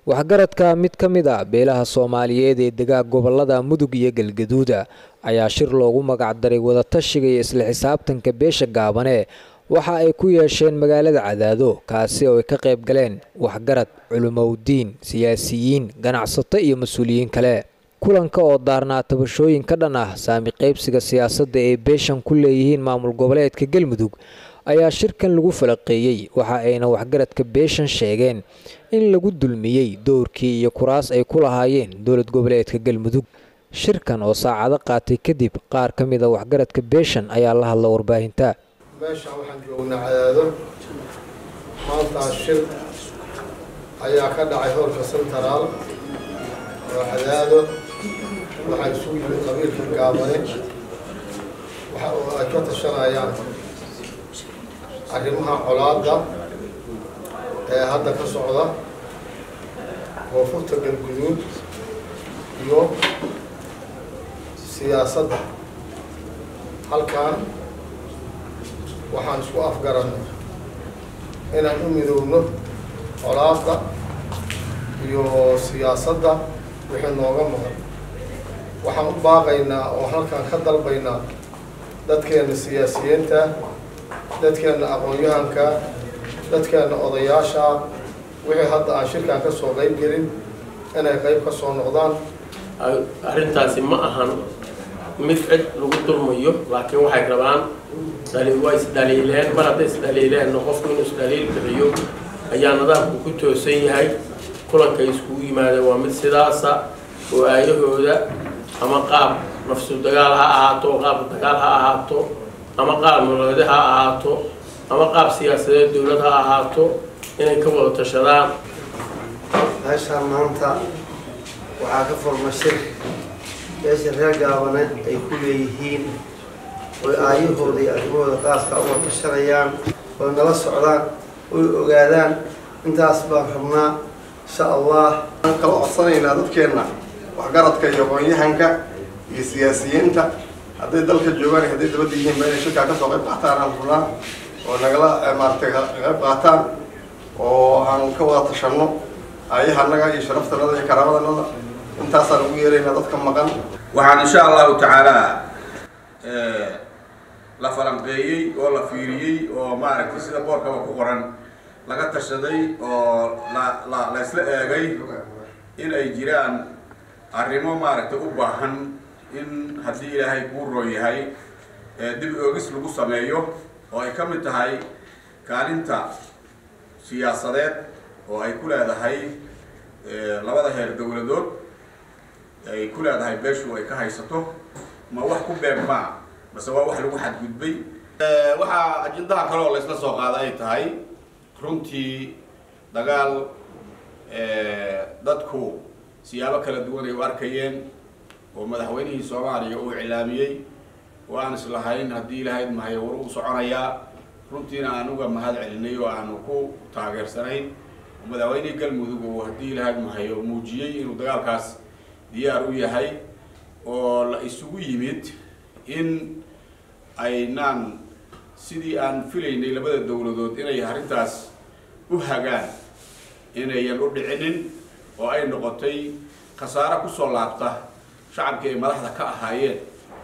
waxgaradka mid ka mid a beelaha soomaaliyeed ee degaa gobolada mudug iyo galgaduuda ayaa shir loogu magacdaray wadatashiga iyo isla xisaabtanka beesha gaabane waxa ay ku yeesheen magaalada cadaado kaasi oo ay ka qayb galeen waxgarad culumowdiin siyaasiyiin ganacsato iyo mas-uuliyiin kale kulanka oo daarnaa tabashooyin ka dhan ah saami qaybsiga siyaasadda ee beeshan ku leeyihiin maamul goboleedka galmudug ayaa shirkan lagu falaqeeyey waxa ayna waxgaradka beeshan sheegeen in lagu dulmiyey dowrkii iyo kuraas ay ku lahaayeen dowlad goboleedka galmudug shirkan oo saacado qaatay kadib qaar ka mid a waxgaradka beeshan ayaa la hadla warbaahinta meeshaan waxaan joognaa cadaado maantaa shir ayaa ka dhacay hoolka sentaraal oo cadaado waxaa isugu yimid qabiilka gaabane waxa oo ay ka tashanayaan arrimaha colaadda ee hadda ka socda koonfurta galguduud iyo siyaasadda halkan waxaan isku afgarannay inaan u midoobno colaadda iyo siyaasadda wixii nooga maqan waxaan u baaqaynaa oo halkan ka dalbaynaa dadkeenna siyaasiyiinta dadkeenna aqoon-yahanka dadkeenna odayaasha wixii hadda aan shirkan ka soo qayb gelin inay qayb ka soo noqdaan arrintaasi ma ahan mid cid lagu dulmayo laakiin waxay rabaan waa isdhaliileen mar hadday isdhaliileenna qofku inuu isdhaliil bixiyo ayaa nidaamku ku toosan yahay kulankay iskugu yimaadeen waa mid sidaasa oo aayahooda ama qaab nafsu dagaal ha ahaato qaab dagaal ha ahaato ama qaab nololeed ha ahaato ama qaab siyaasadeed dowlad ha ahaato inay ka wada tashadaan meeshaan maanta waxaa ka furma shir beesha reer gaabane ay ku leeyihiin oy aayahooda iyo arrimahooda qaaska uga tashanayaan oy nala socdaan oy ogaadaan intaas baan rabnaa insha allah waxaan kala codsanaynaa dadkeenna waxgaradka iyo aqoon-yahanka iyo siyaasiyiinta hadday dalka joogaan iyo hadday dabadda yihiinba inay shirkaa kasoo qayb qaataan aan rabnaa oo nagala maaratay qayb qaataan oo aan ka wada tashanno aayahanaga iyo sharaftanada iyo karaamadannada intaasaan ugu yeeraynaa dadka maqan waxaan insha allahu tacaala la falanqeeyey oo la fiiriyey oo maaragtay sida boorkaba ku qoran laga tashaday oo la la la isla eegay in ay jiraan arrimo maaragtay u baahan in haddii ilaahay kuu roon yahay dib oogis lagu sameeyo oo ay ka mid tahay kaalinta siyaasadeed oo ay ku leedahay labada heer dowladood ay ku leedahay beeshu ay ka haysato ma wax ku beegmaa mase waa wax lagu xadgudbay waxaa ajendaha kale oo laysla soo qaada ay tahay runtii dagaal dadku siyaabo kala duwan ay u arkayeen oo madaxweynihii soomaaliya uu iclaamiyey oo aan islahayn haddii ilahayd mahay war uu soconayaa runtiina aan uga mahad celinay oo aanu ku taageersanayn madaxweynihii galmudug oo haddii ilahayd mahay oo muujiyey inuu dagaalkaas diyaar u yahay oo la isugu yimid in aynaan sidii aan filaynay labada dowladood inay arrintaas u hagaan inayan u dhicinin oo ay noqotay khasaaro kusoo laabta shacabkii ay madaxda ka ahaayeen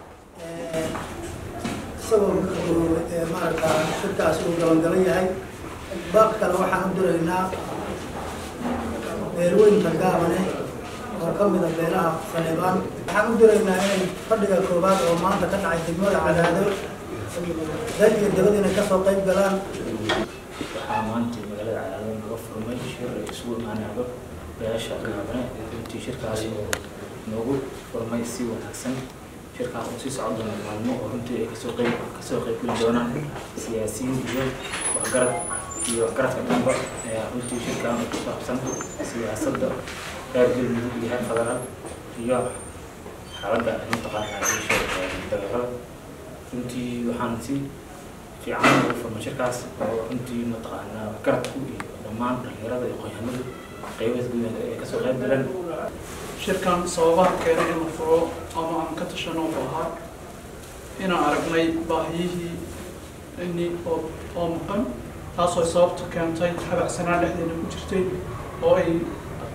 isagoo maarata shirkaasi uu gabangaban yahay baaq kale waxaan u diraynaa beelweynka gaabane oo ka mida beelaha saleebaan waxaan u diraynaa inay fadhiga koowaad oo maanta ka dhacay degmada cadaado dad iyo dabad inay kasoo qayb galaan waxaa maanta magaalada cadaado naga furmay shir ay isugu imaanaado beesha gaabane intii shirkaasi oo noogu furmay si wanaagsan shirkaas oo sii socon doona maalmo oo runtii ay kasoo qayb kasoo qayb geli doonaan siyaasiyiin iyo waxgarad iyo waxgaradka dhanba ee runtii shirkan oo ku saabsan siyaasadda reer galmudug iyo heer federaal iyo xaaladda mataqaana isha dagaalada runtii waxaan si fiican ugu furmay shirkaas oo runtii mataqaana waxgaradku iyo dhammaan dhalinyarada iyo aqoonyahanadu qaybaha guud ay kasoo qayb galeen shirkan sababaha keenay in la furo ama aan ka tashano wuxuu ahaa inaan aragnay baahiyihii ini oo oo maqan taasoo sababta keentay habacsanaan dhexdeena ku jirtay oo ay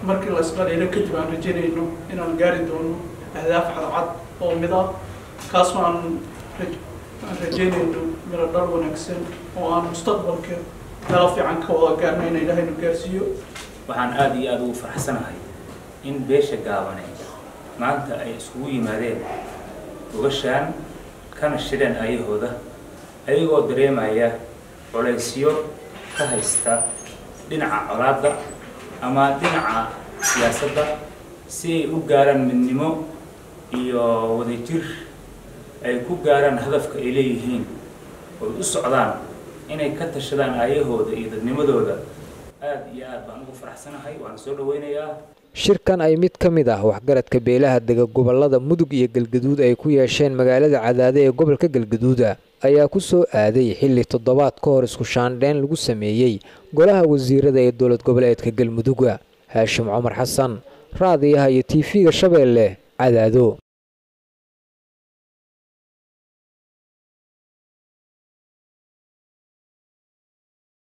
markii la isdhaliilo kadib aan rajaynayno inaan gaari doono ahdaaf cadcad oo mid ah kaasoo aan aan rajaynayno miro dhal wanaagsan oo aan mustaqbalka melo fiican ka wada gaarno in ilaahaynu gaarsiiyo waxaan aada iyo aada ugu faraxsanahay in beesha gaabane maanta ay iskugu yimaadeen ugashaan kana shireen ayahooda ayagoo dareemaya colaysyo ka haysta dhinaca colaadda ama dhinaca siyaasadda si ay u gaaraan midnimo iyo wadajir ay ku gaaraan hadafka ay leeyihiin oy u socdaan inay ka tashadaan aayahooda iyo dadnimadooda aada iyo aad baan ugu faraxsanahay waan soo dhaweynayaa shirkan ay mid ka mid ah waxgaradka beelaha dega gobolada mudug iyo galgaduud ay ku yeesheen magaalada cadaade ee gobolka galgaduuda ayaa ku soo aaday xilli toddobaad ka hor isku shaandheyn lagu sameeyey golaha wasiirada ee dowlad goboleedka galmudugga haashim cumar xasan raadiyaha iyo tv-ga shabeelle cadaado